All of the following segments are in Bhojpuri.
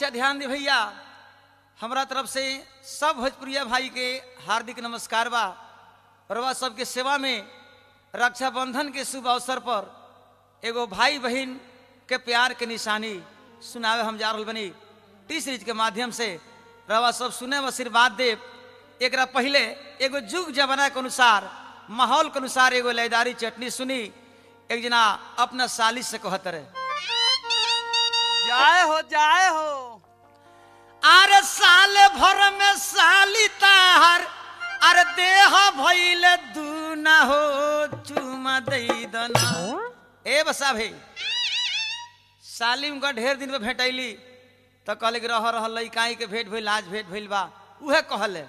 अच्छा ध्यान दे भैया हमरा तरफ से सब भोजपुरिया भाई के हार्दिक नमस्कार बा रवा सबके सेवा में रक्षाबंधन के शुभ अवसर पर एगो भाई बहन के प्यार के निशानी सुनावे हम जा रहल बनी टी सीरीज के माध्यम से रवा सब सुने में आशीर्वाद दे एकरा पहले एगो जुग जमाना के अनुसार माहौल के अनुसार एगो लयदारी चटनी सुनी एक जना अपना सालिश से कहत रहे जाए हो जाए हो अरे साल भर में साली ताहर अरे देह भइल दू ना हो चुमा दई दना ए बसा भाई साली उनका ढेर दिन पे भेटैली तो कहले कि रह रह लइकाई के भेंट भइल आज भेंट भइल बा उहे कहले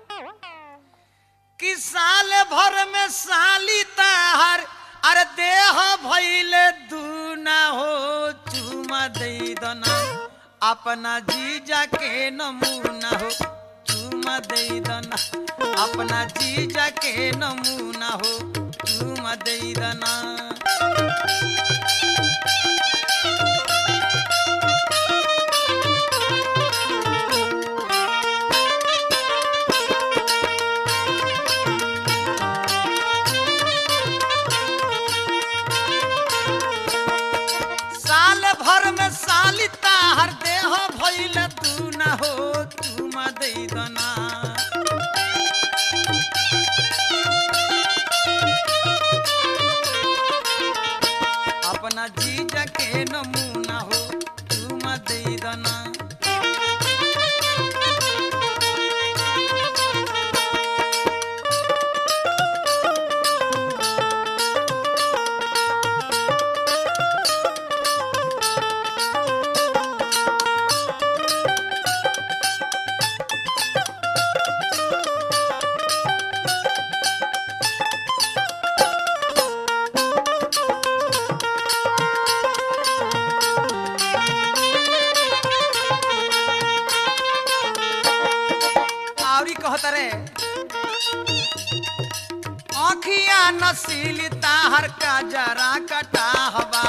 कि साल भर में साली ताहर अरे देह भइल दू ना हो चुमा दई दना अपना जीजा के नमूना हो चुमा दई दना अपना जीजा के नमूना हो चुमा दई दना साल भर में साली ताहर देह भइल तू न हो चुमा दई दना अपना जीजा के नमूना हो चुमा दई दना आवरी कहत रे आँखिया नसीली ताहर का जरा कटा हवा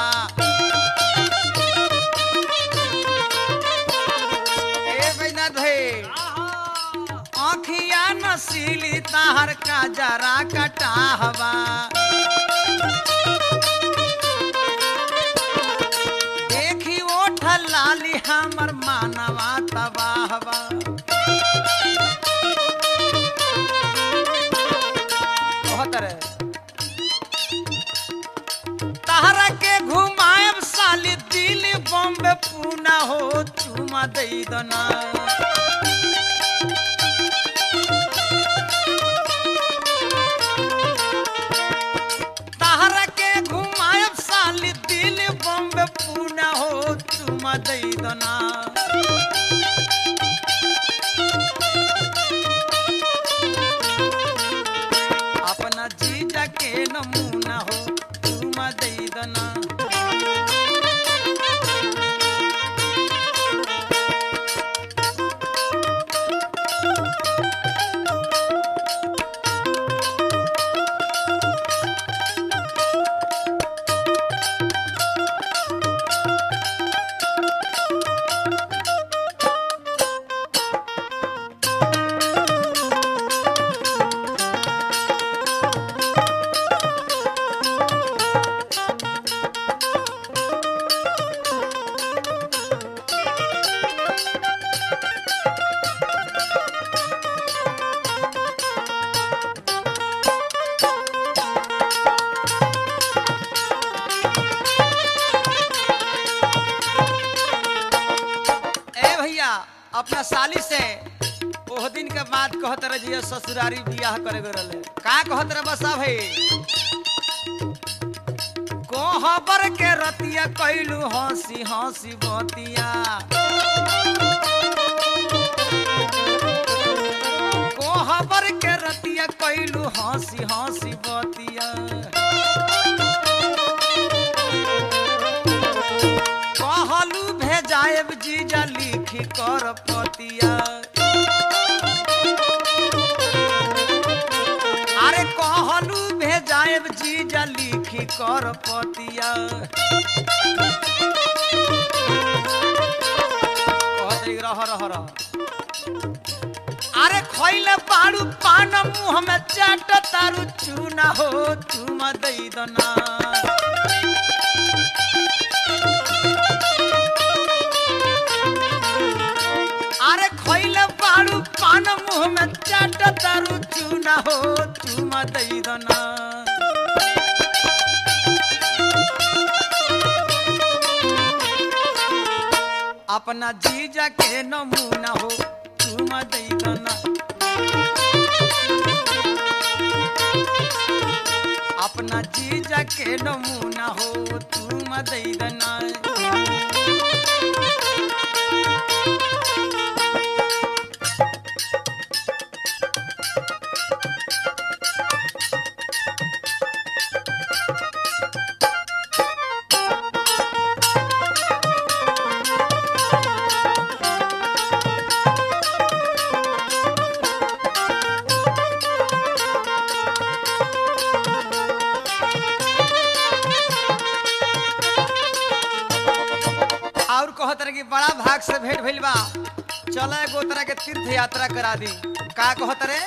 ए बैनाथ भाई आँखिया नसीली ताहर का जरा कटा हवा देखी ओठ लाली हमर मानवा तबाहवा कहत रहे तहरा के घुमाएब साली दिल्ली बॉम्बे पूना हो चुमा दई दना तहरा के घुमाएब साली दिल्ली बॉम्बे पूना हो चुमा दई दना अपना जीजा के नमूना हो चुमा दई दना ए भैया अपना साली से ओह दिन के बाद कहत रहे जिया ससुरारी बियाह करे गए रहले का कहत रहे बसा भाई कोहबर के रतिया कैलू हंसी हंसी बतिया कोहबर के रतिया कैलू हंसी हंसी बतिया कहलू भेजाएब जीजा लिखी कर पतिया अरे कहलू भेजाएब जीजा लिखी कर पतिया कहत रह रह रह अरे खइले बाड़ू पान मुंह में चाट तारू चूना हो चूमा दई दना अरे खइले बाड़ू पान मुंह में चाट तारू चूना हो चूमा दई दना अपना जीजा के नमूना हो चूमा दई दना अपना जीजा के नमूना हो चूमा दई दना और कहत रहे कि बड़ा भाग से भेंट भइल बा चल एगो तरह के तीर्थ यात्रा करा दी का कहत रे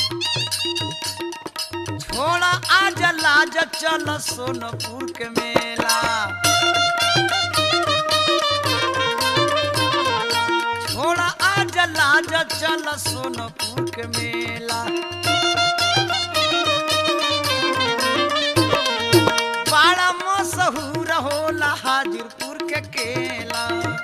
छोड़ा आज लाज चल सोनपुर के मेला छोड़ा आज लाज चल सोनपुर के मेला बड़ा मशहूर होला हाजीपुर के केला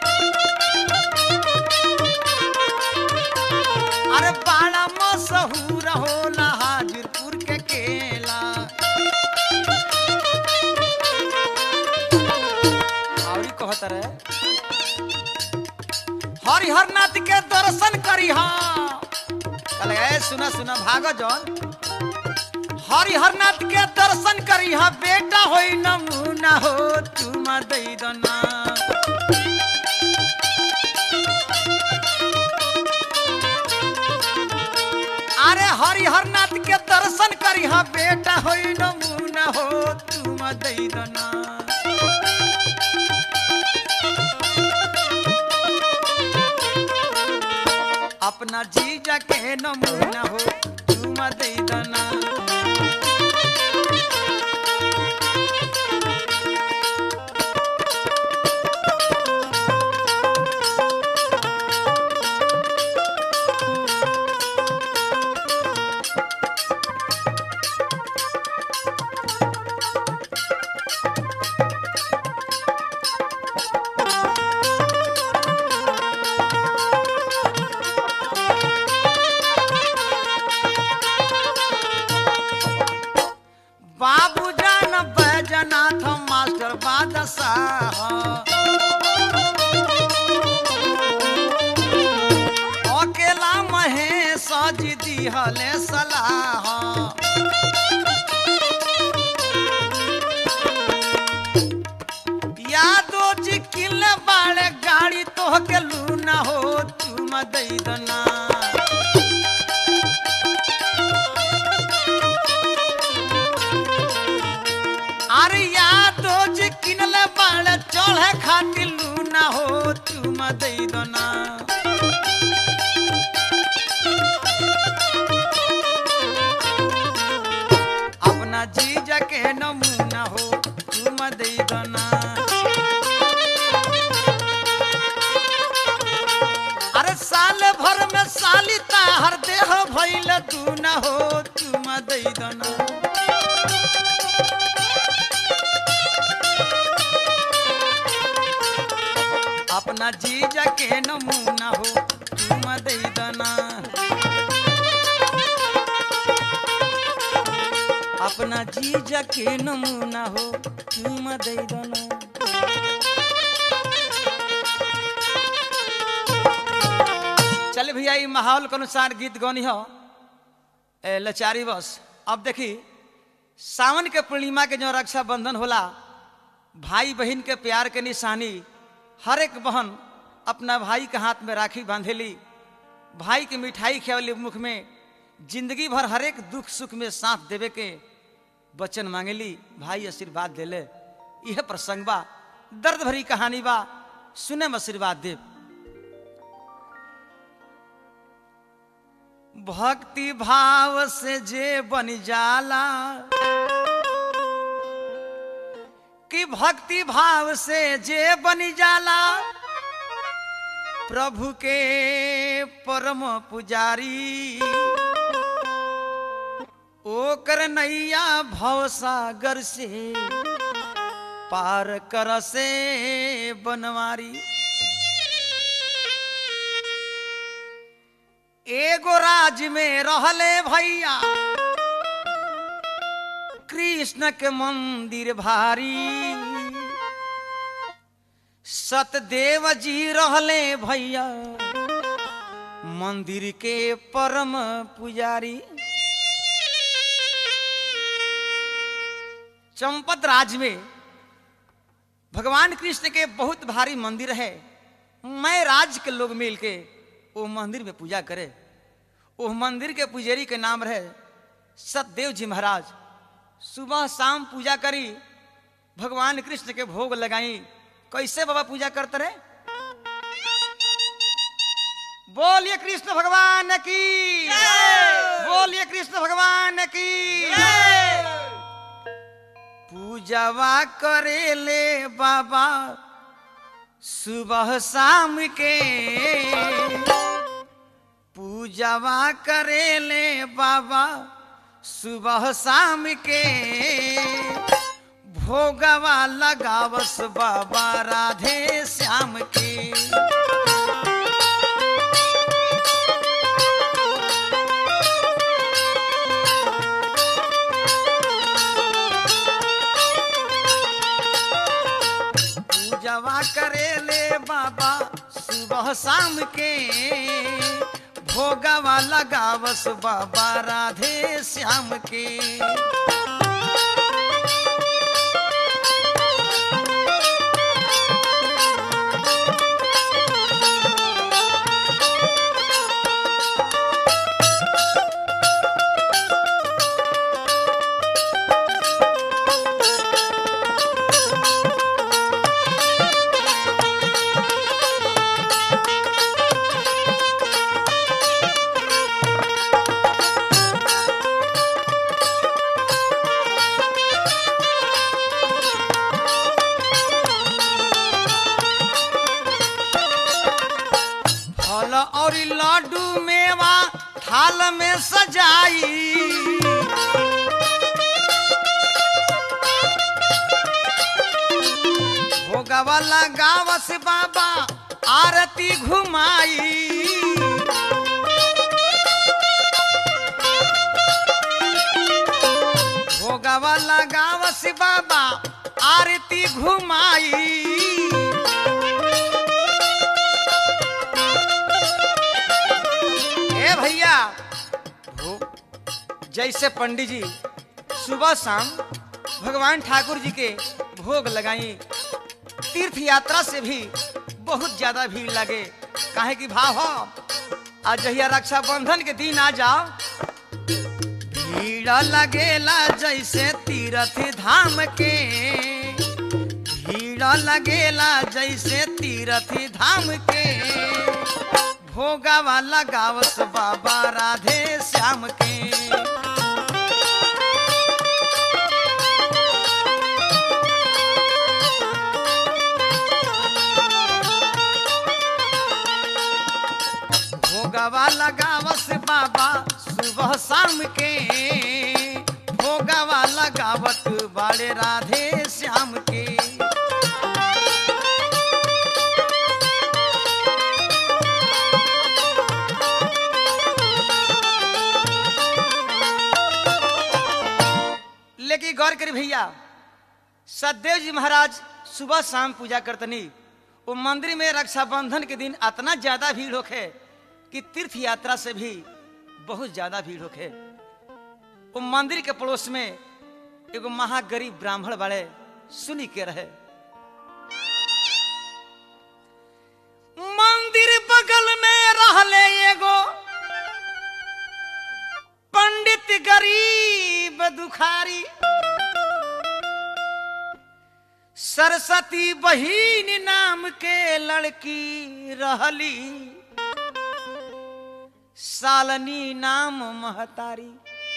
अरे बड़ा मशहूर होला हाजीपुर के केला और कहत रहे हरिहर नाथ के दर्शन करी कल ए सुना सुना भाग जौन हरिहर नाथ के दर्शन करी बेटा होई नमूना हो तुम दई दना अरे हरिहर नाथ के दर्शन करी बेटा होई नमूना हो तुम दई दना अपना जीजा के नमूना हो तुम दई दना बाबू जान बैजनाथ मास्टर बादशाह अकेला महेश जी दिहले सलाह यादो जी किले बाड़े गाड़ी तोह के लूना हो तुम दई दना अरे यादो जी किनले बाड़े चढ़े खातिर लूना हो तुम दई दना अपना जीजा के नमूना हो तुम दई दना अरे साल भर में साली हर देह भइल दूना हो तुम दई दना अपना जीजा के नमूना हो तुम दई दना अपना जीजा के नमूना हो तुम दई दना चल भैया ई माहौल के अनुसार गीत गौनी हो ए, लचारी बस अब देखी सावन के पूर्णिमा के जो रक्षाबंधन होला भाई बहन के प्यार के निशानी हर एक बहन अपना भाई के हाथ में राखी बांधेली भाई के मिठाई खियावली मुख में जिंदगी भर हर एक दुख सुख में साथ देवे के वचन मांगेली भाई आशीर्वाद देले यह प्रसंग बा दर्द भरी कहानी बा सुने में आशीर्वाद देव भक्ति भाव से जे बन जाला कि भक्ति भाव से जे बन जाला प्रभु के परम पुजारी ओकर नैया भवसागर से पार कर से बनवारी एगो राज में रहले भैया कृष्ण के मंदिर भारी सतदेव जी रहले भैया मंदिर के परम पुजारी चंपत राज में भगवान कृष्ण के बहुत भारी मंदिर है मैं राज के लोग मिल के वो मंदिर में पूजा करे वो मंदिर के पुजारी के नाम रहे सतदेव जी महाराज सुबह शाम पूजा करी भगवान कृष्ण के भोग लगाई कैसे बाबा पूजा करते रहे बोलिए कृष्ण भगवान की बोलिए कृष्ण भगवान की पूजवा करे ले बाबा सुबह शाम के पूजवा करे ले बाबा सुबह शाम के भोगवा लगावस बाबा राधे श्याम के पूजवा करे ले बाबा सुबह शाम के भोगवा लगावस बाबा राधे श्याम के फल और लड्डू मेवा थाल में सजाई भोगवा लगावस बाबा आरती घुमाई भोगवा लगावस बाबा आरती घुमाई ए भैया भो- जैसे पंडित जी सुबह शाम भगवान ठाकुर जी के भोग लगाई तीर्थ यात्रा से भी बहुत ज्यादा भीड़ लगे काहे की भाव हो आज जहिया रक्षाबंधन के दिन आ जाओ भीड़ लगेला जैसे तीर्थ धाम के भीड़ लगेला जैसे तीर्थ धाम के भोगावा लगावस बाबा राधे श्याम के भोगावा लगावस बाबा सुबह शाम के भोगावा लगावत बाड़े राधे श्याम के लेकिन गौर करी भैया सतदेव जी महाराज सुबह शाम पूजा करतनी वो मंदिर में रक्षाबंधन के दिन इतना ज्यादा भीड़ होखे कि तीर्थ यात्रा से भी बहुत ज्यादा भीड़ होखे वो मंदिर के पड़ोस में एगो महागरीब ब्राह्मण बड़े सुनी के रहे मंदिर बगल में रहले एगो पंडित गरीब दुखारी सरस्वती बहिन नाम के लड़की रहली सालनी नाम महतारी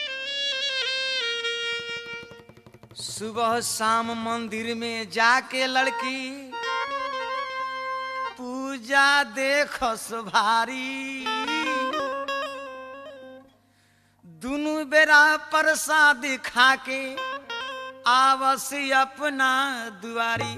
सुबह शाम मंदिर में जाके लड़की पूजा देखस भारी दुनु बेरा प्रसाद खा के आवस अपना दुआरी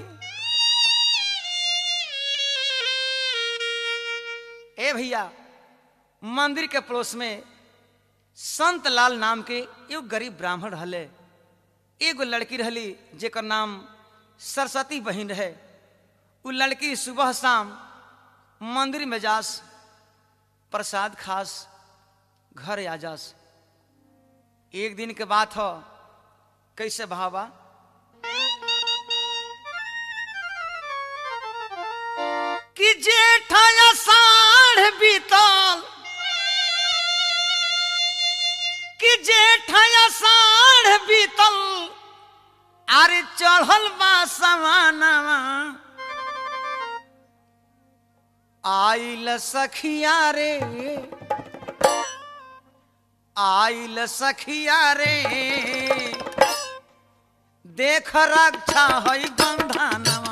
ए भैया मंदिर के पड़ोस में संत लाल नाम के एगो गरीब ब्राह्मण रहले एगो लड़की रहली जेकर नाम सरस्वती बहन रहे उ लड़की सुबह शाम मंदिर में जास प्रसाद खास घर आ जास एक दिन के बात हो कैसे भावा कि जेठा साढ़ बीतल कि जेठा साढ़ बीतल अरे चढ़ल बा समानवा आइल सखिया रे आइल सखिया रे देख रक्षा है बंधनवा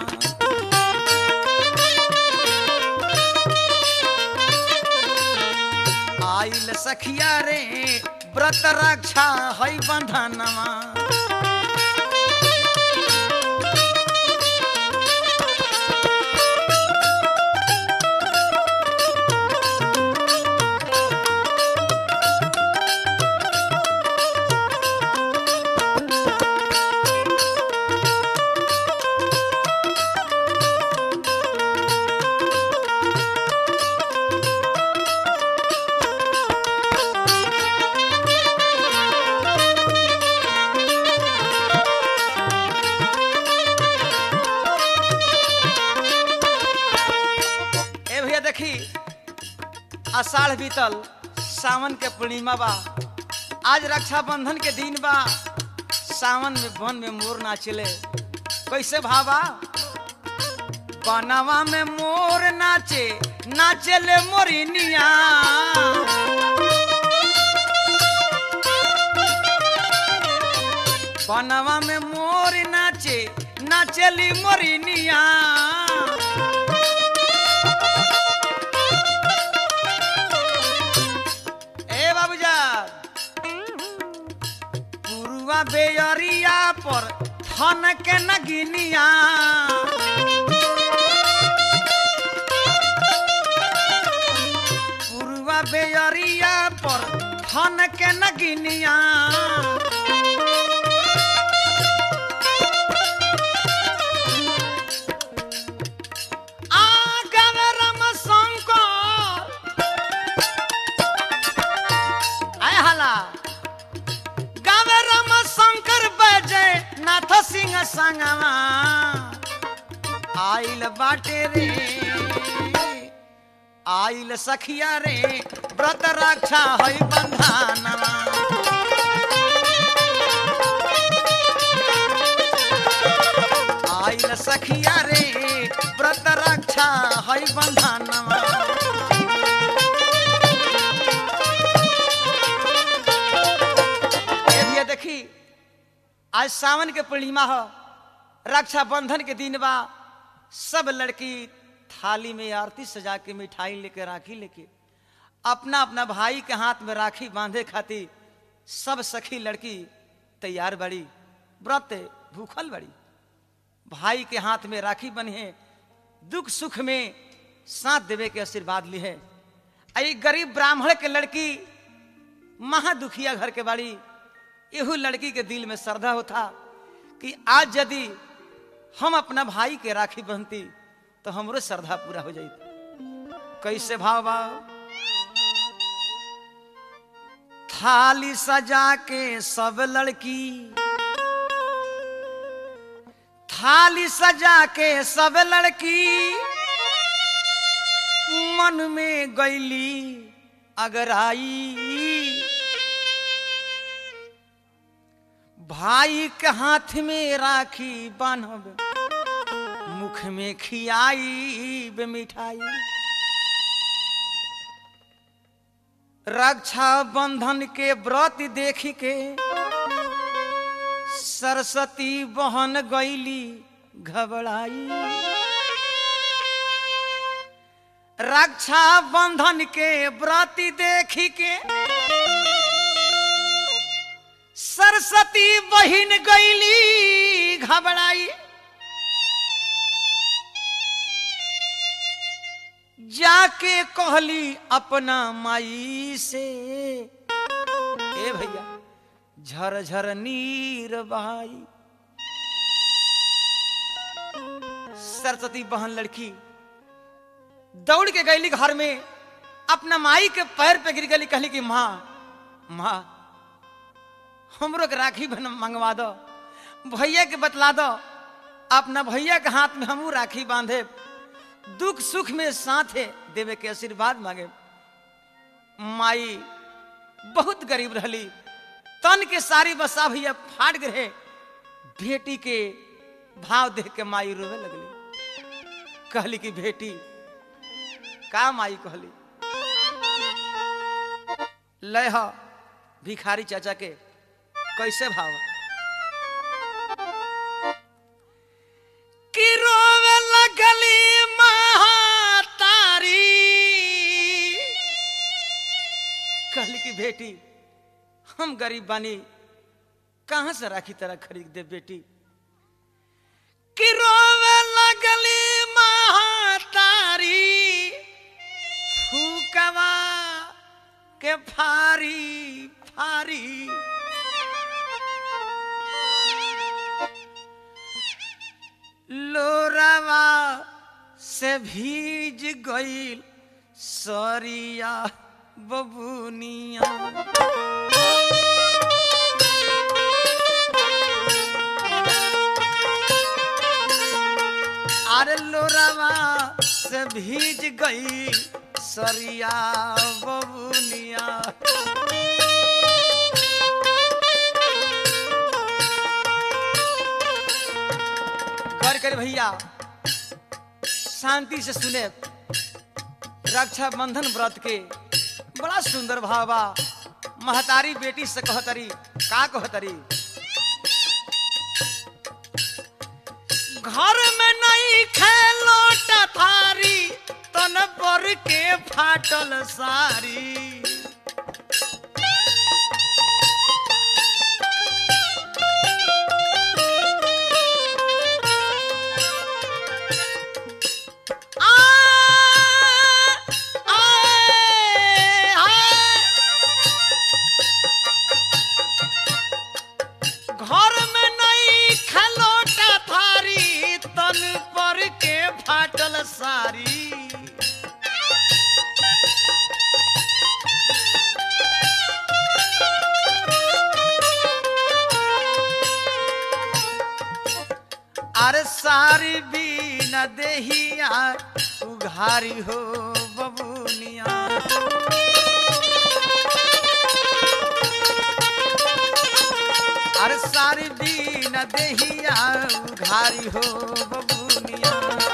आइल सखिया रे व्रत रक्षा है बंधनवा ए भैया देखी आषाढ़ बीतल सावन के पूर्णिमा बा आज रक्षाबंधन के दिन बा सावन में वन में मोर नाचले कैसे भावा बनवा में मोर नाचे नाचले मोरिनिया बनवा में मोर नाचे नाचली मोरिनिया ए बाबूजान पुरुआ बेयरिया पर थन के नगिनिया पुरुआ बेयरिया पर थन के नगिनिया आगम रम शंकर आय हला गावे राम शंकर बजे नाथ सिंह संगवा आइल बाटे रे आइल सखिया रे व्रत रक्षा है बंधानवा आइल सखिया रे व्रत रक्षा है बंधानवा ए भैया देखी आज सावन के पूर्णिमा हो रक्षाबंधन के दिन बा सब लड़की थाली में आरती सजा के मिठाई लेके राखी लेके अपना अपना भाई के हाथ में राखी बांधे खातिर सब सखी लड़की तैयार बड़ी व्रत भूखल बड़ी भाई के हाथ में राखी बनी है दुख सुख में साथ देवे के आशीर्वाद ली है आ ई गरीब ब्राह्मण के लड़की महा दुखिया घर के बाड़ी एहू लड़की के दिल में श्रद्धा होता कि आज यदि हम अपना भाई के राखी बहती तो हमरो श्रद्धा पूरा हो जाती कैसे भाव भाव थाली सजा के सब लड़की थाली सजा के सब लड़की मन में गैली अगर आई भाई के हाथ में राखी बांधब मुख में खियाई बे मिठाई रक्षा बंधन के व्रत देख के सरस्वती बहन गईली घबराई रक्षा बंधन के व्रत देख के सरस्वती बहिन गईली घबराई जाके कहली अपना माई से ए भैया झर झर नीर बहाई सरस्वती बहन लड़की दौड़ के गईली घर में अपना माई के पैर पे गिर गई कहली कि माँ माँ हमरो के राखी बन मंगवा दो भैया के बतला दो अपना भैया के हाथ में हमू राखी बांधे दुख सुख में साथ है देवे के आशीर्वाद मांगे माई बहुत गरीब रहली तन के सारी बसा भैया फाट गए बेटी के भाव देख के माई रोवे लगली कहली कि बेटी का माई कहली लय ह भिखारी चाचा के कैसे भाव कि रोवे लगली महातारी कहली कि बेटी हम गरीब बानी कहां से राखी तरह खरीद दे बेटी कि रोवे लगली महातारी फूकवा के फारी फारी लोरावा से भीज गईल सरिया बबुनिया अरे लोरावा से भीज गई सरिया बबुनिया घर कर भैया शांति से सुने रक्षा बंधन व्रत के बड़ा सुंदर भावा महतारी बेटी से कहतरी का कहतरी घर में नहीं खेलोटा थारी तन पर के फाटल सारी आ, आए, आए। घर में नहीं खलोटा थारी तन पर के फाटल सारी अरे सारी भी न देहिया उघारी हो बबुनिया अरे सारी दीन देहिया उघारी हो बबुनिया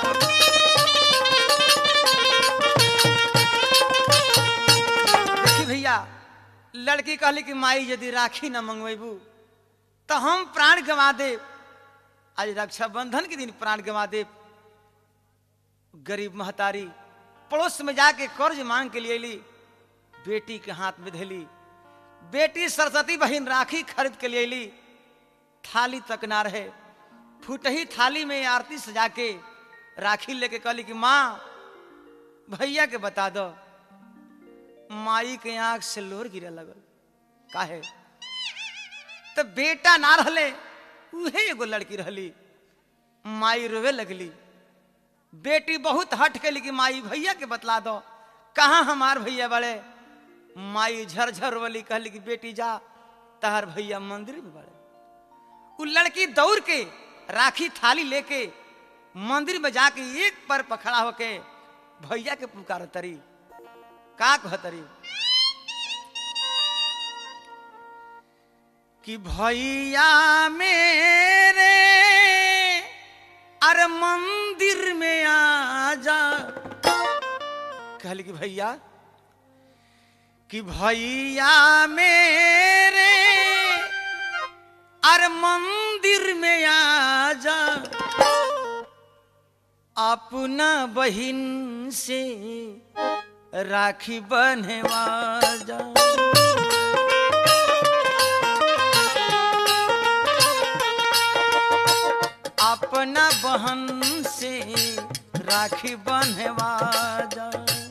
देखी भैया लड़की कहली कि माई यदि राखी न मंगवेबू तो हम प्राण गंवा दे आज रक्षाबंधन के दिन प्राण गंवा दे गरीब महतारी पड़ोस में जाके कर्ज मांग के लिए ली बेटी के हाथ में धैली बेटी सरस्वती बहन राखी खरीद के लिए ली थाली तक ना रहे फूटही थाली में आरती सजा के राखी लेके कहली कि माँ भैया के बता दो माई के आंख से लोर गिरे लगल काहे तो बेटा ना रहले उहे एगो लड़की रहली माई रोवे लगली बेटी बहुत हट के कि माई भैया के बतला दो कहाँ हमार भैया बड़े माई झरझर रोली कहली कि बेटी जा तहर भैया मंदिर में बड़े उ लड़की दौड़ के राखी थाली लेके मंदिर में जाके एक पर पखड़ा होके भैया के पुकार तरी का कहतरी कि भैया मेरे अरे मंदिर में आ जा कहली कि भैया कि भैया मेरे अरे मंदिर में आ जा अपना बहिन से राखी बन्हवा जा अपना बहन से राखी बन्हवा जा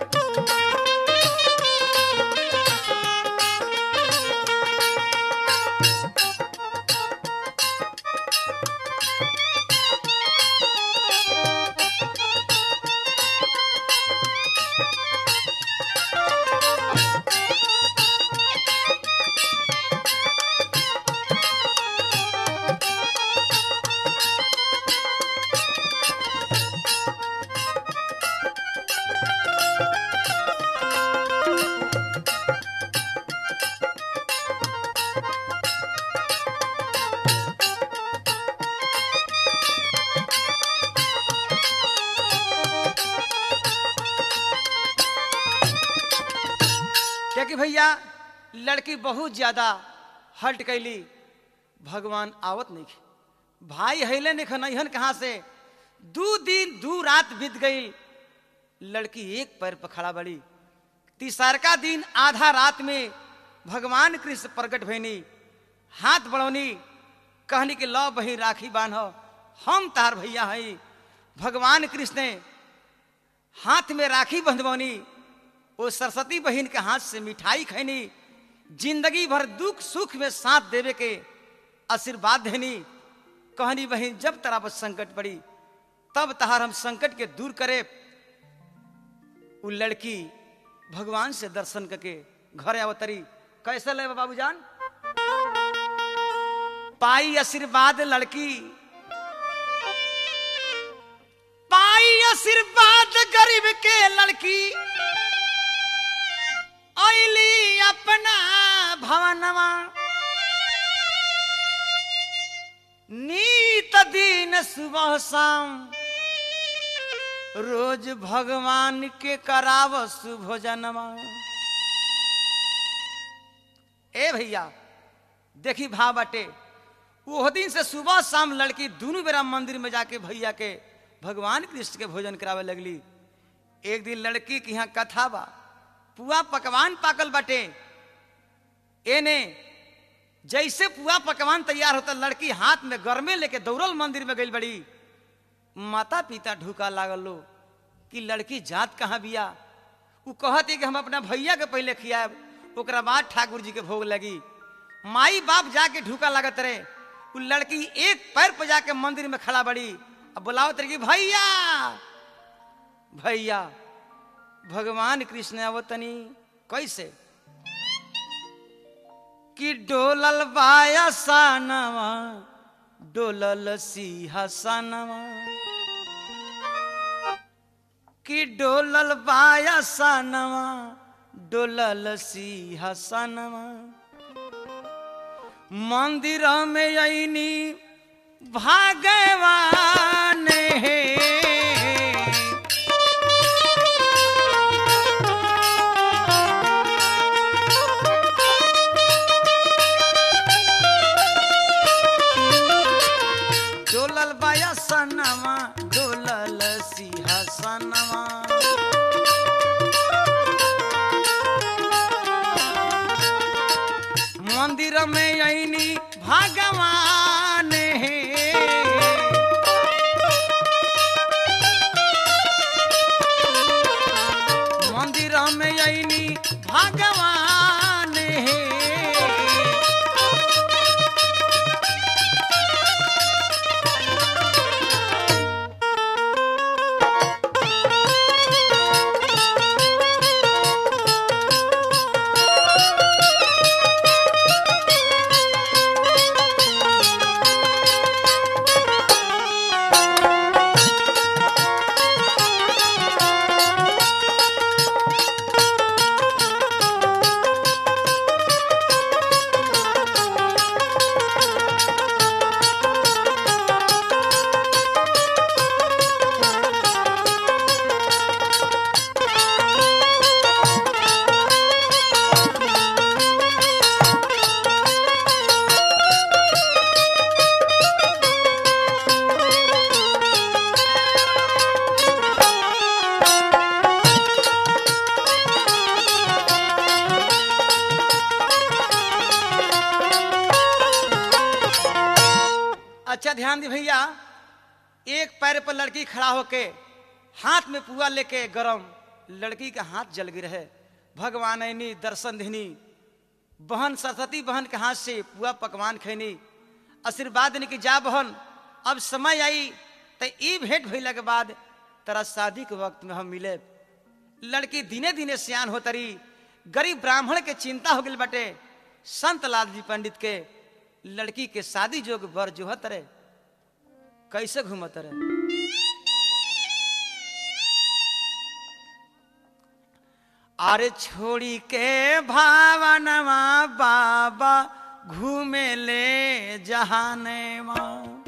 क्या कि भैया लड़की बहुत ज्यादा हल्ट कैली भगवान आवत नहीं खे। भाई हैले नहीं खनहन कहाँ से दू दिन दू रात बीत गई लड़की एक पैर पर खड़ा बड़ी तीसरका दिन आधा रात में भगवान कृष्ण प्रकट भैनी हाथ बढ़ौनी कहनी कि लौ बही राखी बांध हम तार भैया हई भगवान कृष्ण ने हाथ में राखी बंधवनी वो सरस्वती बहन के हाथ से मिठाई खैनी जिंदगी भर दुख सुख में साथ देवे के आशीर्वाद देनी कहनी बहन जब तरा पर संकट पड़ी तब तहार हम संकट के दूर करे वो लड़की भगवान से दर्शन करके घर अवतरी कैसे ले बाबू जान पाई आशीर्वाद लड़की पाई आशीर्वाद गरीब के लड़की ऐली अपना भवनवा नीत दिन सुबह शाम रोज भगवान के कराव सुभोजनवा ए भैया देखी भाव बाटे वो दिन से सुबह शाम लड़की दोनों बेरा मंदिर में जाके भैया के भगवान कृष्ण के भोजन करावे लगली एक दिन लड़की के यहाँ कथा बा पुआ पकवान पाकल बाटे एने जैसे पुआ पकवान तैयार होता लड़की हाथ में गर्मे लेके दौड़ल मंदिर में गई बड़ी माता पिता ढुका लागल लो कि लड़की जात कहाँ बिया वो कहत है कि हम अपना भैया के पहले खियाब ओकरा बाद ठाकुर जी के भोग लगी माई बाप जाके ढुका लागत रहे वो लड़की एक पैर पर जाके मंदिर में खड़ा बड़ी अब बुलावत रही भैया भैया भगवान कृष्ण अवतनी कैसे कि डोलल बाया सानवा डोलल सिंहासनवा कि डोलल बाया सानवा डोलल सिंहासनवा मंदिर में अनी भगवान हे डोलल बाया सनवा डोलल सिंहासनवा मंदिर में अनी भगवान हे मंदिर में अनी भगवान हे ध्यान दी भैया एक पैर पर लड़की खड़ा होके हाथ में पुआ लेके गरम लड़की का हाथ जल गिर है भगवान ऐनी दर्शन देनी बहन सरस्वती बहन के हाथ से पुआ पकवान खैनी आशीर्वाद देनी कि जा बहन अब समय आई तो ई भेंट भइला के बाद तेरा शादी के वक्त में हम मिले लड़की दिने दिने सियान हो तरी गरीब ब्राह्मण के चिंता हो गई बटे संत लाल जी पंडित के लड़की के शादी जोग बर जोहत रे कैसे घूमत रे अरे छोड़ी के भावनवा बाबा घूमे ले जहाने माँ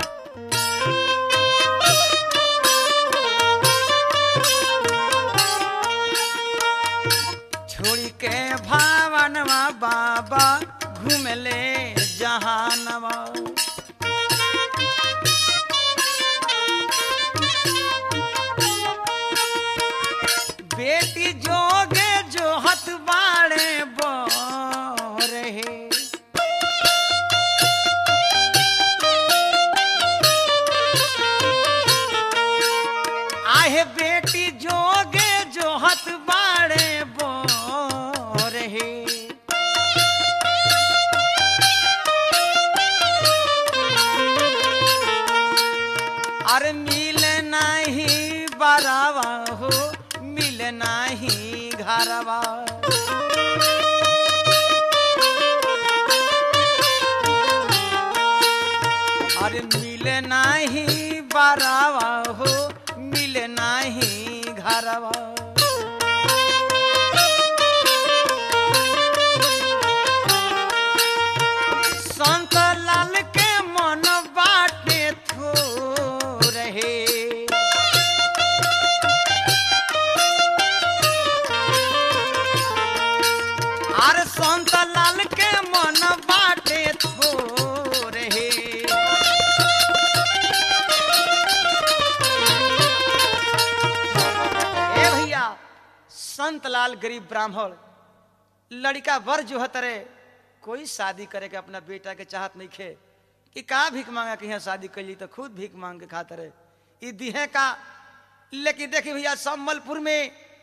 छोड़ी के भावनवा बाबा घूमे ले जहानवा बेटी जोगे जो हथ बाड़े बो रहे आहे बेटी जोगे जो हथ बाड़े बो रहे अरे मिल नहीं बरावा हो मिल नहीं घरवा अरे मिल नहीं बरावा हो मिल नहीं घरवा संत लाल के मन बाटे थो रहे आर संत लाल के मन बाटे थो रहे ए भैया संत लाल गरीब ब्राह्मण लड़का वर जो है तरे कोई शादी करे के अपना बेटा के चाहत नहीं खे कि का भीख मांगा कि यहाँ शादी कैली तो खुद भीख मांग के खाते रहे ई दिहे का लेकिन देखिए भैया सम्बलपुर में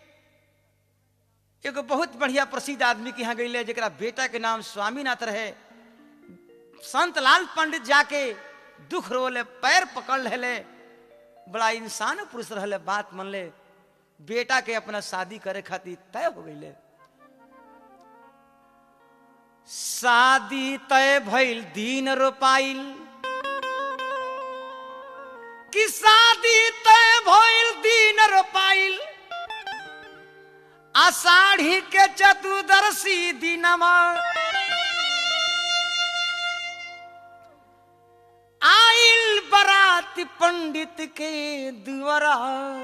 एगो बहुत बढ़िया प्रसिद्ध आदमी के यहाँ गई जरा बेटा के नाम स्वामीनाथ रहे संत लाल पंडित जाके दुख रोले पैर पकड़ ले बड़ा इंसान पुरुष रहले बात मन ले बेटा के अपना शादी करे खातिर तय हो गई शादी तय भइल दिन रोपाइल कि शादी तय भइल दिन रोपाइल आषाढ़ी के चतुर्दशी दिनमा आइल बरात पंडित के दुआरा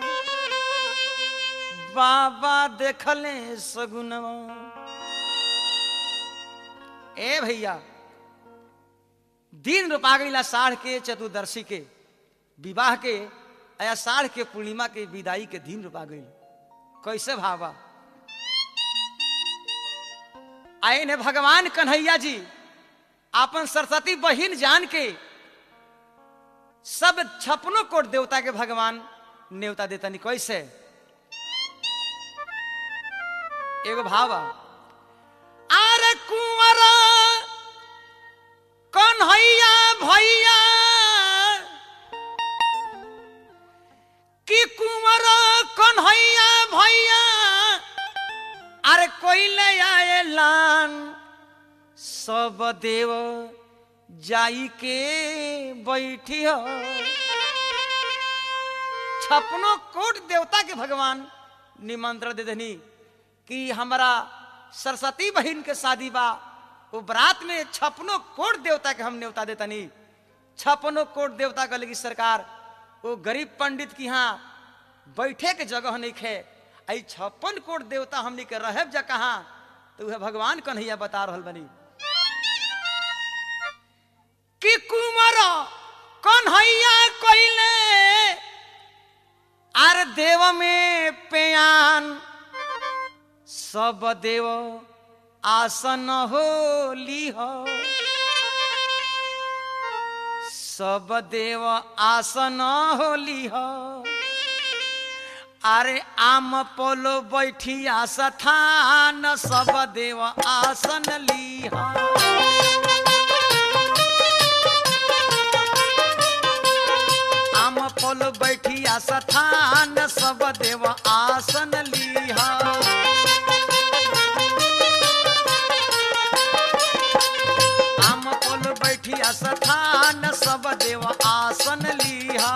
बाबा देखले सगुनवा ए भैया दिन रोपा गई साढ़ के चतुर्दशी के विवाह के या साढ़ के पूर्णिमा के विदाई के दिन रोपा गई कैसे भावा आए ने भगवान कन्हैया जी अपन सरस्वती बहिन जान के सब छपनो कोट देवता के भगवान नेवता देता नहीं कैसे एगो भावा अरे कुंवरा कन्हैया भैया कि कुंवरा कन्हैया भैया अरे कोई ले आए लान सब देव जाई के बैठी हो छपनो कोट देवता के भगवान निमंत्रण दे देनी कि हमारा सरस्वती बहन के शादी बा वो बरात में छपनो कोट देवता के हम न्योता देतनी छपनो कोट देवता का लगी सरकार वो गरीब पंडित की यहाँ बैठे के जगह नहीं खे आई छप्पन कोट देवता हमनी के रहब जा कहा तो वह भगवान कन्हैया बता रहल बनी कि कुमार कन्हैया कोइले आर देव में पेयान सब देव आसन हो ली हो सब देव आसन होली हो अरे आम पोलो बैठिया स्थान सब देव आसन लीहा आम पोलो बैठिया स्थान सब देव आसन लीहा आम पोलो बैठिया स्थान सब देव आसन लीहा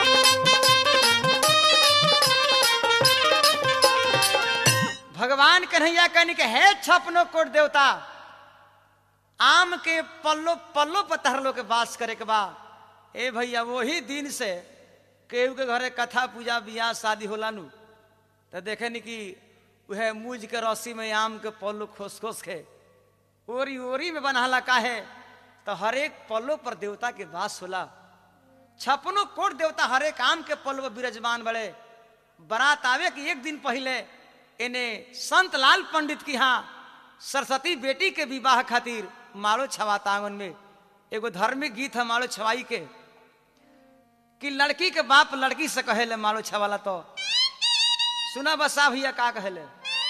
भगवान कन्हैया कहने के है छपनो कोट देवता आम के पल्लो पल्लो पर तहरलो के वास करे के बा ए भैया वही दिन से केहू के घरे कथा पूजा बियाह शादी होला नु तो देखे नी कि वह मूज के रस्सी में आम के पल्लो खोस खोस के ओरी ओरी में बनहाला काहे तो हरेक पल्लो पर देवता के वास होला छपनो कोट देवता हरेक आम के पल्लो पर विराजमान बड़े बारात आवे के एक दिन पहले इन्हें संत लाल पंडित की यहाँ सरस्वती बेटी के विवाह खातिर मालो छवाता आंगन में एगो धार्मिक गीत है मालो छवाई के कि लड़की के बाप लड़की से कहेले मालो छवाला तो सुना बसा भैया का कहेले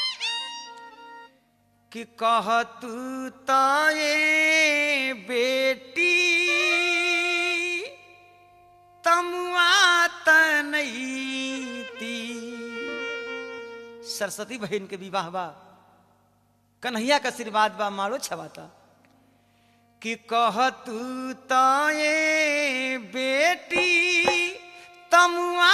कि कह तू तो ये बेटी तमुआ तनईती सरस्वती बहन के विवाह बा कन्हैया का आशीर्वाद बा मारो छवाता कि कह तू तो ये बेटी तमुआ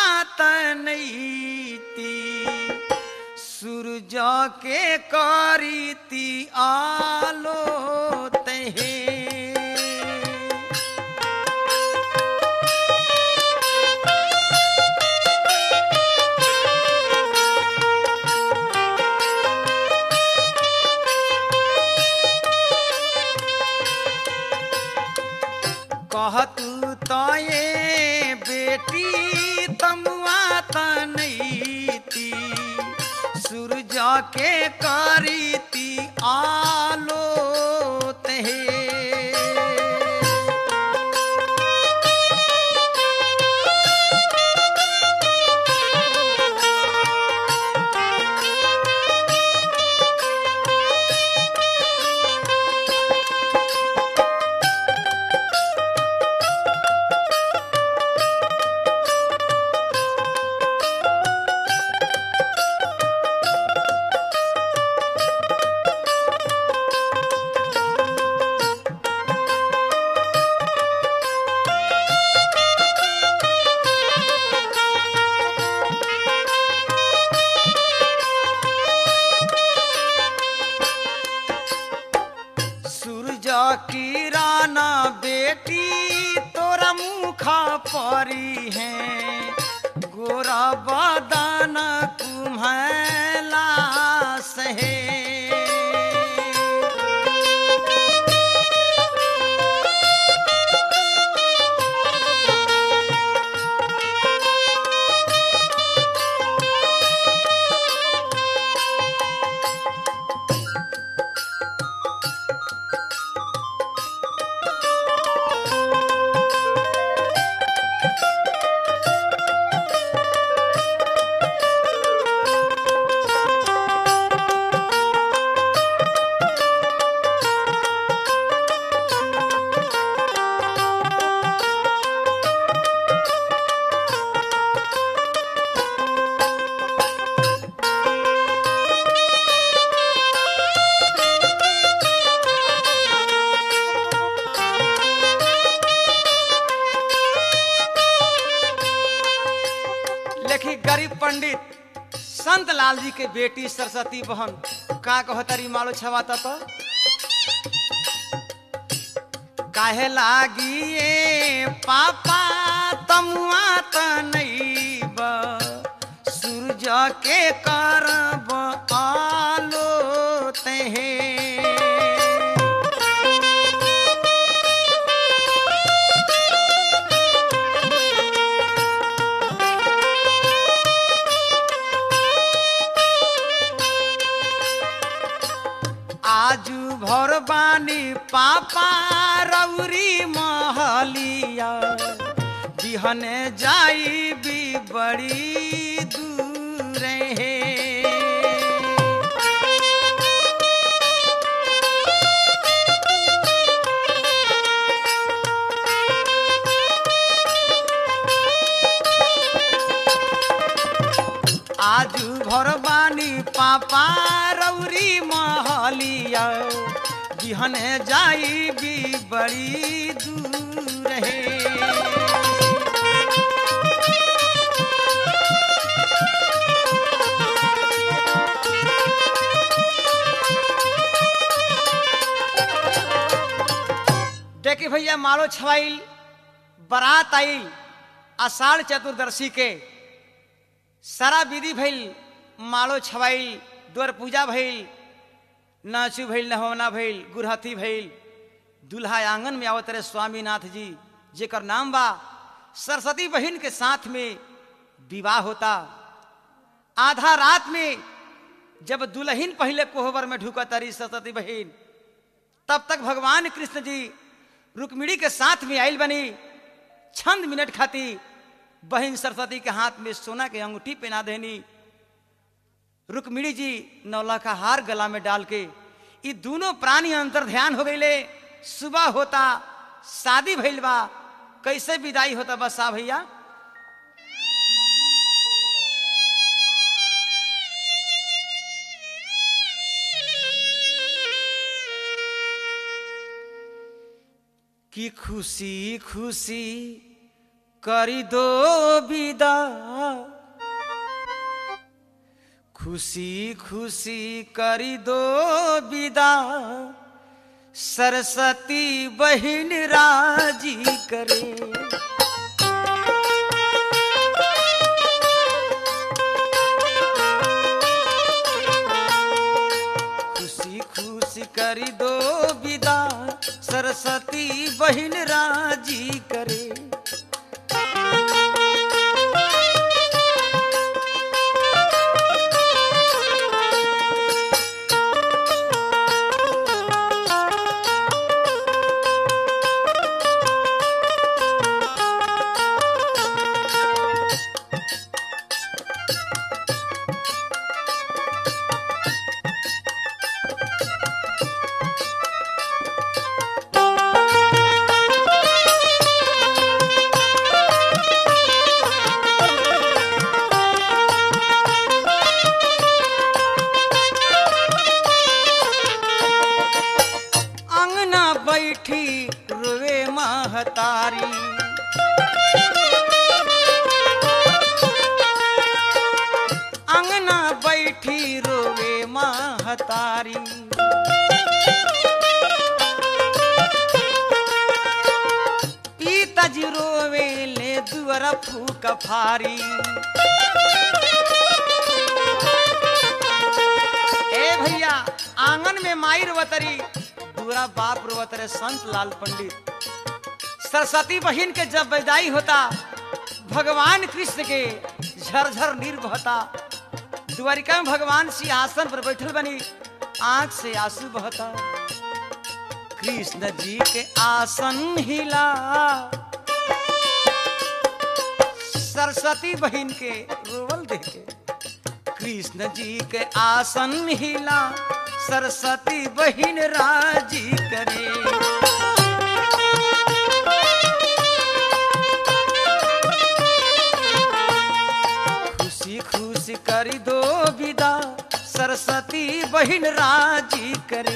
तनईती सूरज के करीती आलो तहे कह तू तो ये बेटी तमुआ तनईती सूरज के करीती आलो तहे सूरज किरण बेटी तोरा मुखा परी है गोरा बदन कुम्हला सहे लेखी गरीब पंडित संत लाल जी के बेटी सरस्वती बहन का कहतरी मालो छवाता तो काहे लागी ए पापा तमुआ तनईब सूरज के करब आलो तहे आजू भर बानी पापा रौरी महलिया बिहन जाई भी बड़ी दूर है आजू भरबानी पापा रौरी महलिया बिहन जाई भी बड़ी दूर है देखी भैया मालो छवाइल बारात आइल आषाढ़ चतुर्दशी के सारा विधि भइल मालो छवाइल द्वार पूजा भइल नाचू भइल नहवना भइल गुरहथी भइल दुल्हा आंगन में आवत रहे स्वामीनाथ जी जेकर नाम बा सरस्वती बहन के साथ में विवाह होता आधा रात में जब दुल्हन पहले कोहबर में ढुका तारी सरस्वती बहन तब तक भगवान कृष्ण जी रुक्मिणी के साथ में आयल बनी छंद मिनट खाती बहन सरस्वती के हाथ में सोना के अंगूठी पहना देनी रुक्मिणी जी नौला का हार गला में डाल के ये दोनों प्राणी अंतर ध्यान हो गईले सुबह होता शादी भइल बा कैसे विदाई होता बसा भैया कि खुशी खुशी करी दो विदा खुशी खुशी करी दो विदा सरस्वती बहन राजी करे खुशी खुशी करी दो विदा सरस्वती बहन राजी करे अंगना बैठी रोवे महतारी अंगना बैठी रोवे महतारी पिताजी रोवे ले दुअर फूक फारी ए भैया आंगन में माई रोवतरी दूरा बाप रोवतरे संत लाल पंडित सरस्वती बहन के जब विदाई होता भगवान कृष्ण के झरझर नीर बहता द्वारिका में भगवान सिंहासन पर बैठल बनी आंख से आंसू बहता कृष्ण जी के आसन हिला सरस्वती बहन के रोवल देखे कृष्ण जी के आसन हिला सरस्वती बहन राजी करे खुशी खुशी करी दो विदा सरस्वती बहन राजी करे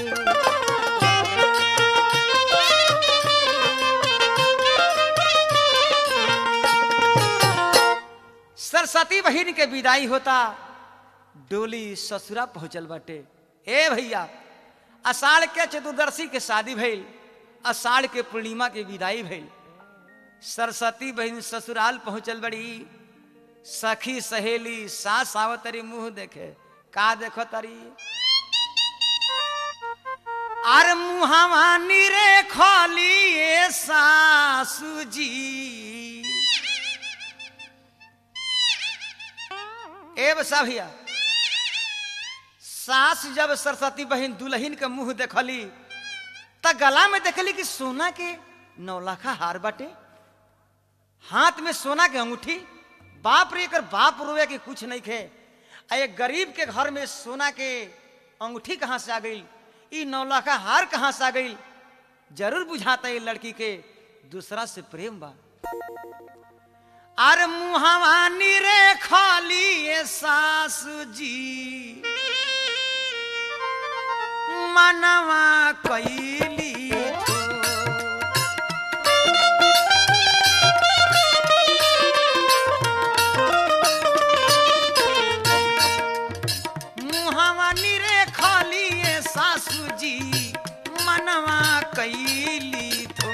सरस्वती बहन के विदाई होता डोली ससुरा पहुंचल बाटे ए भैया अषाढ़ के चतुर्दशी के शादी भइल अषाढ़ के पूर्णिमा के विदाई भइल सरस्वती बहन ससुराल पहुंचल बड़ी सखी सहेली सास आवतरी मुंह देखे का देखो तरी आर मुहावा निरे खोली ए सासू जी ए बसा भैया सास जब सरस्वती बहन दुल्हन के मुंह देखली त गला में देखली कि सोना के नौलाखा हार बाटे हाथ में सोना के अंगूठी बाप रे एकर बाप रोवे के कुछ नहीं खे आ एक गरीब के घर में सोना के अंगूठी कहाँ से आ गई ई नौला का हार कहाँ से आ गई जरूर बुझाता है लड़की के दूसरा से प्रेम बा अरे मुहावानी रे खाली ये सासू जी मनवा कैली तो मुहावा निरे खाली ये सासू जी मनवा कैली थो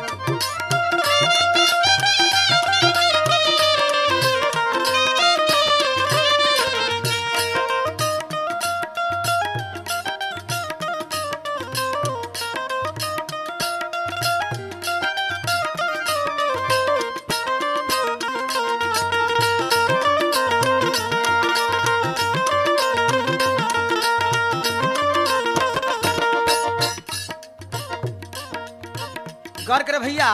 गौर करे भैया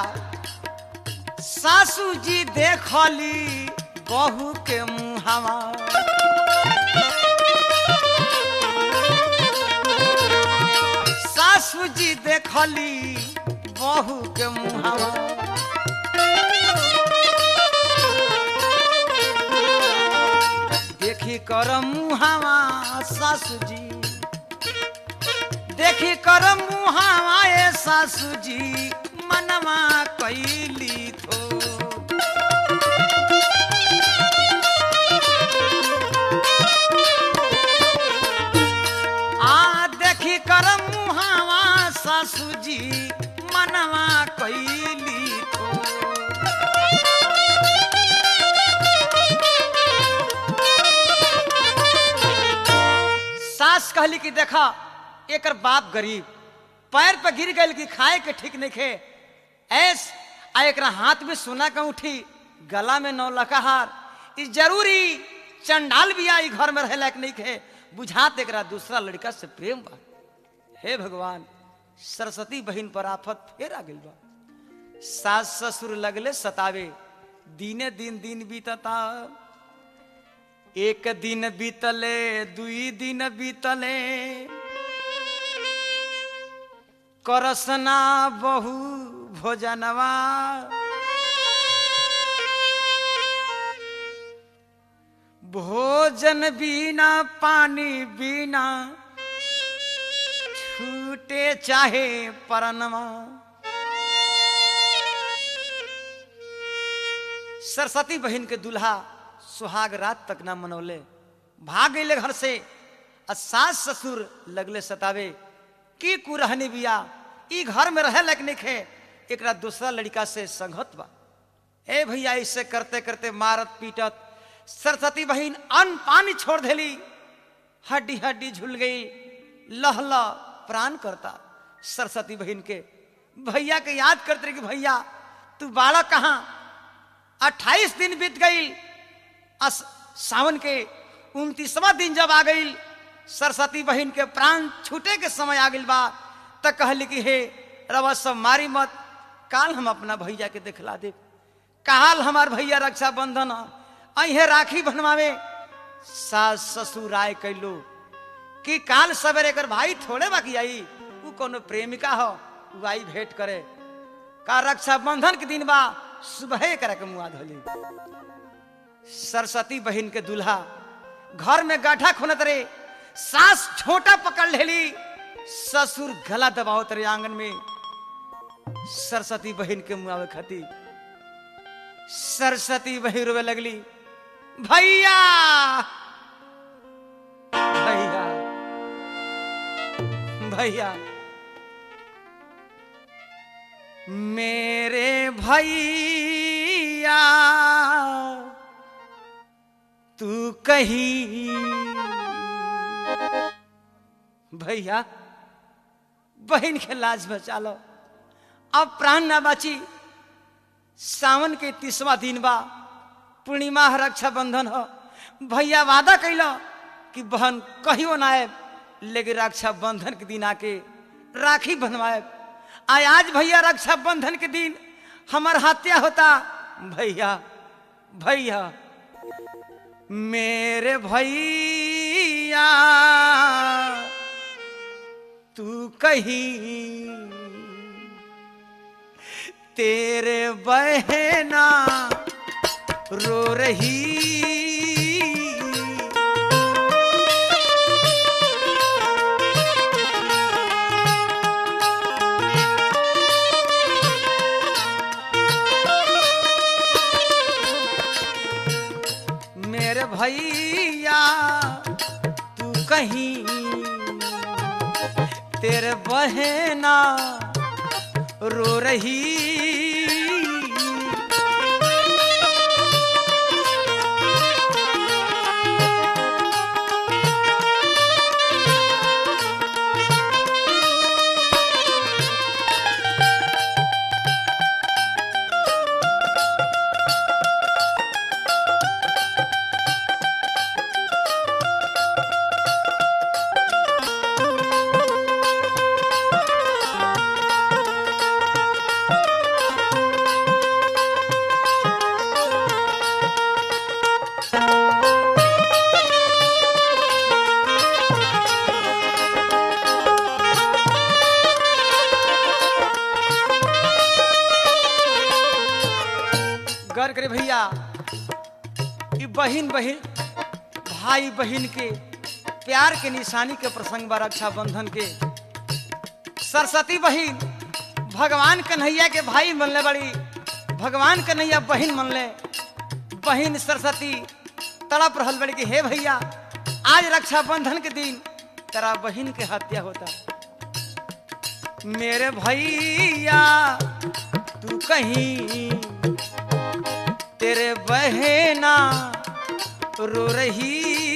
सासू जी देखली बहू के मुहावा सासू जी देखली बहू के मुहावा देखी कर मुहावा सासू जी देखी कर मुहावा ए सासू जी मनवा कैली थो आ देखी कर मुहावा सासू जी मनवा कैली थो सास कहली कि देखा एकर बाप गरीब पैर पे गिर गई कि खाए के ठीक नहीं खे ऐस आ एकरा हाथ में सोना का उठी गला में नौ लकाहार ई जरूरी चंडाल भी आई घर में रहे लायक नहीं खे बुझात एकरा दूसरा लड़का से प्रेम बा हे भगवान सरस्वती बहन पर आफत फेर आ गई बा सास ससुर लगले सतावे दिने दिन दिन बीतता एक दिन बीतले दुई दिन बीतले करसना बहु भोजनवा भोजन बिना पानी बिना छूटे चाहे परनवा सरस्वती बहन के दुल्हा सुहाग रात तक ना मनौले भाग गए घर से आ सास ससुर लगले सतावे की कुरहनी बिया ई घर में रहे लायक नहीं खे एकरा दूसरा लड़का से संगत बा ए भैया इससे करते करते मारत पीटत सरस्वती बहन अन्न पानी छोड़ देली हड्डी हड्डी झुल गई लह लह प्राण करता सरस्वती बहन के भैया के याद करते रहे कि भैया तू बाड़ा कहाँ अट्ठाईस दिन बीत गई अस सावन के उनतीसवा दिन जब आ गई सरस्वती बहन के प्राण छूटे के समय आ गई बा त कहली कि हे रवा सब मारी मत काल हम अपना भैया के दिखला दे काल हमार भैया रक्षा बंधन अहे राखी बनवावे सास ससुर आय कैलो कि काल सवेरे कर भाई थोड़े बाकी आई उ कोनो प्रेमिका हो उ आई भेंट करे का रक्षा बंधन के दिन बा सुबह करे के मुआ धोली सरस्वती बहन के दूल्हा घर में गाठा खुनत रे सास छोटा पकड़ लेली ससुर गला दबावत रे आंगन में सरस्वती बहन के मुआवे खाती सरस्वती बहन रोवे लगली भैया भैया भैया मेरे भैया तू कहीं भैया बहन के लाज बचा लो अब प्राण ना बची सावन के तीसवा दिन बा पूर्णिमा है रक्षाबंधन हो भैया वादा कैलो कि बहन कहियो ना आए लेकिन रक्षाबंधन के दिन आके राखी बनवाए आय आज भैया रक्षाबंधन के दिन हमार हत्या होता भैया भैया मेरे भैया तू कहीं तेरे बहना रो रही मेरे भैया तू कहीं तेरे बहना रो रही गौर करे भैया ई बहिन बहिन भाई बहिन के प्यार के निशानी के प्रसंग बा रक्षाबंधन के सरस्वती बहिन भगवान कन्हैया के भाई मनले बड़ी भगवान कन्हैया बहिन मनले बहिन सरस्वती तड़प रहल बड़ी कि हे भैया आज रक्षाबंधन के दिन तेरा बहिन के हत्या होता मेरे भैया तू कहीं तेरे बहना रो रही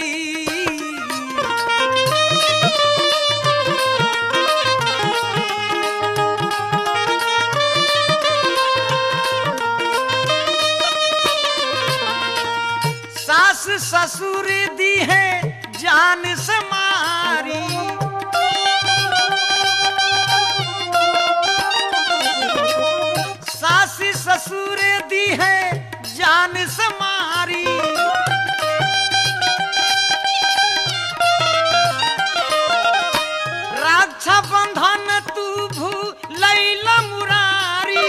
सास ससुर दी है जान से मारी सास ससुर दी है जान से मारी रक्षा बंधन तू भूलैला मुरारी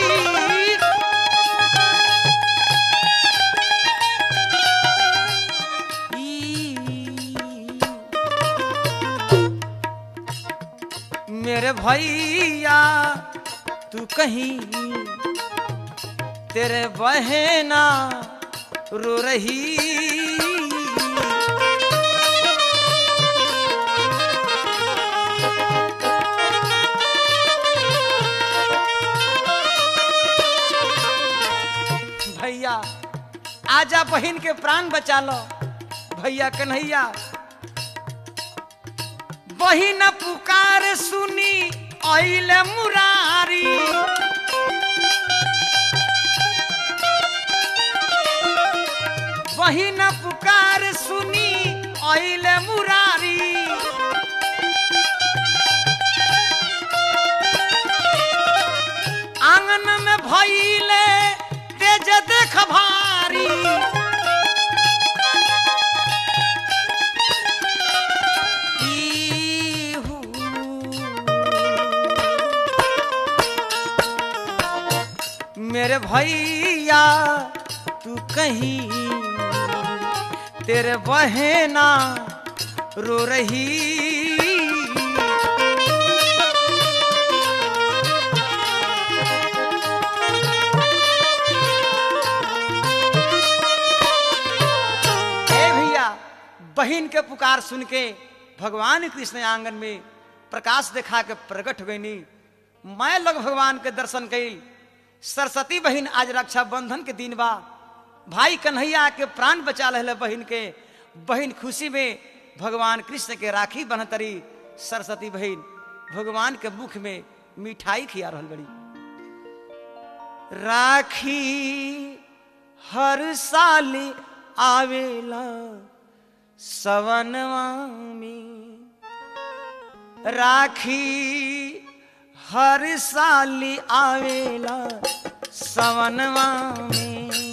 मेरे भैया तू कहीं तेरे बहना रो रही भैया आजा बहन के प्राण बचा लो भैया कन्हैया बहिन पुकार सुनी अइले मुरारी बहिन पुकार सुनी अइले मुरारी आंगन में भइले तेज देख भारी इहू। मेरे भैया तू कहीं तेरे बहना रो रही ए भैया बहन के पुकार सुन के भगवान कृष्ण आंगन में प्रकाश देखा के प्रकट गईनी मैं लोग भगवान के दर्शन कईल सरस्वती बहन आज रक्षाबंधन के दिन बा भाई कन्हैया के प्राण बचा रहे बहन के बहन खुशी में भगवान कृष्ण के राखी बनतरी सरस्वती बहन भगवान के मुख में मिठाई खिया रहल बड़ी राखी हर साल आवेला सवनवा में राखी हर साल आवेला सवनवा में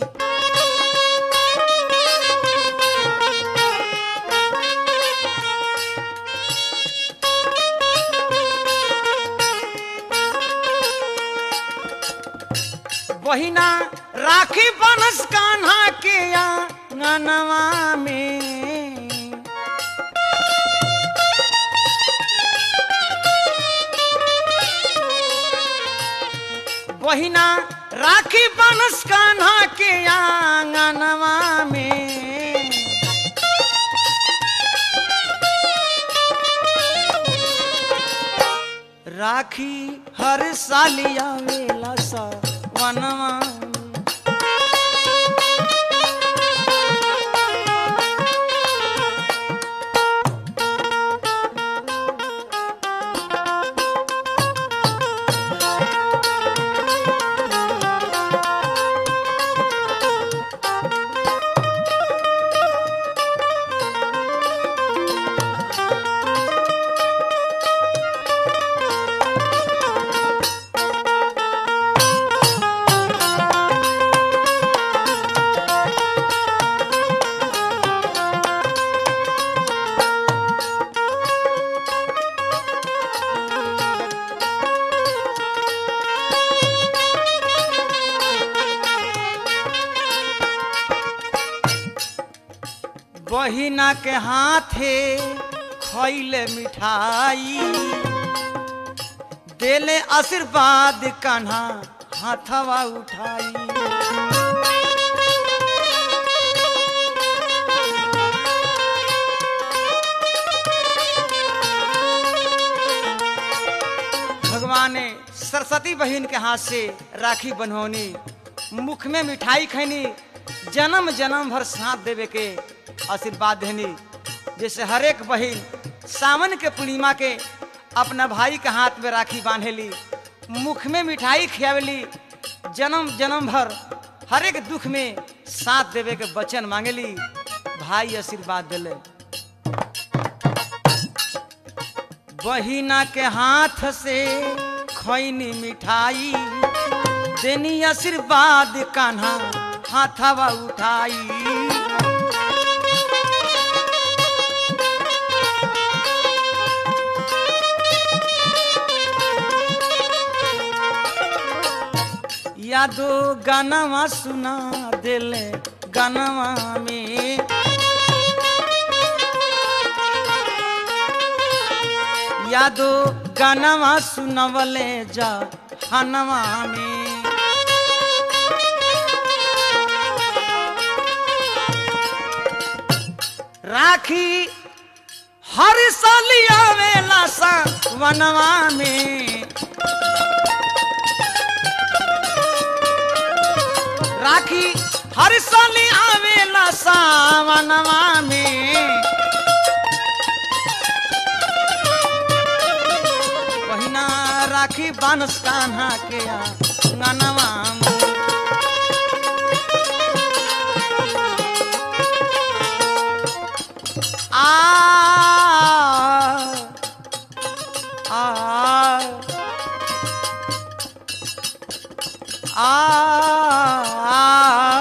बहिना राखी बनस कान्हा के आंगनवा में बहिना राखी बनस कान्हा के आंगनवा में राखी हर साल आवेला सा वनवा में। बहिना के हाथे खैले मिठाई देले आशीर्वाद कान्हा हाथवा उठाई भगवान ने सरस्वती बहन के हाथ से राखी बनौनी मुख में मिठाई खैनी जन्म जन्म भर साथ देवे के आशीर्वाद देनी जैसे हर एक बहन सावन के पूर्णिमा के अपना भाई के हाथ में राखी बांधेली मुख में मिठाई खियावेली जन्म जन्म भर हर एक दुख में साथ देवे के वचन मांगेली भाई आशीर्वाद दिले बहिना के हाथ से खैनी मिठाई देनी आशीर्वाद कान्हा हाथवा उठाई यादो गानवा सुना दिले गानवा में यादो गानवा सुनवले जा हनवा में राखी हर साल आवेला सा वनवा में राखी हर साल आवेला सावनवा में बहिना राखी बानस कान्हा के गनवा में आ आ आ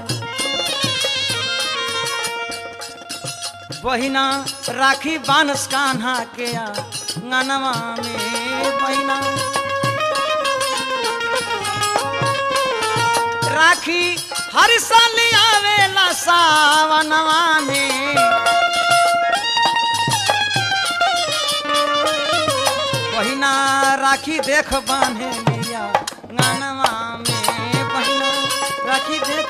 बहिना राखी बानस कान्हा के गनवा में बहिना राखी हर साल आवेला सावनवा में बहिना राखी देख बांधे लिया गनवा में बहिना राखी देख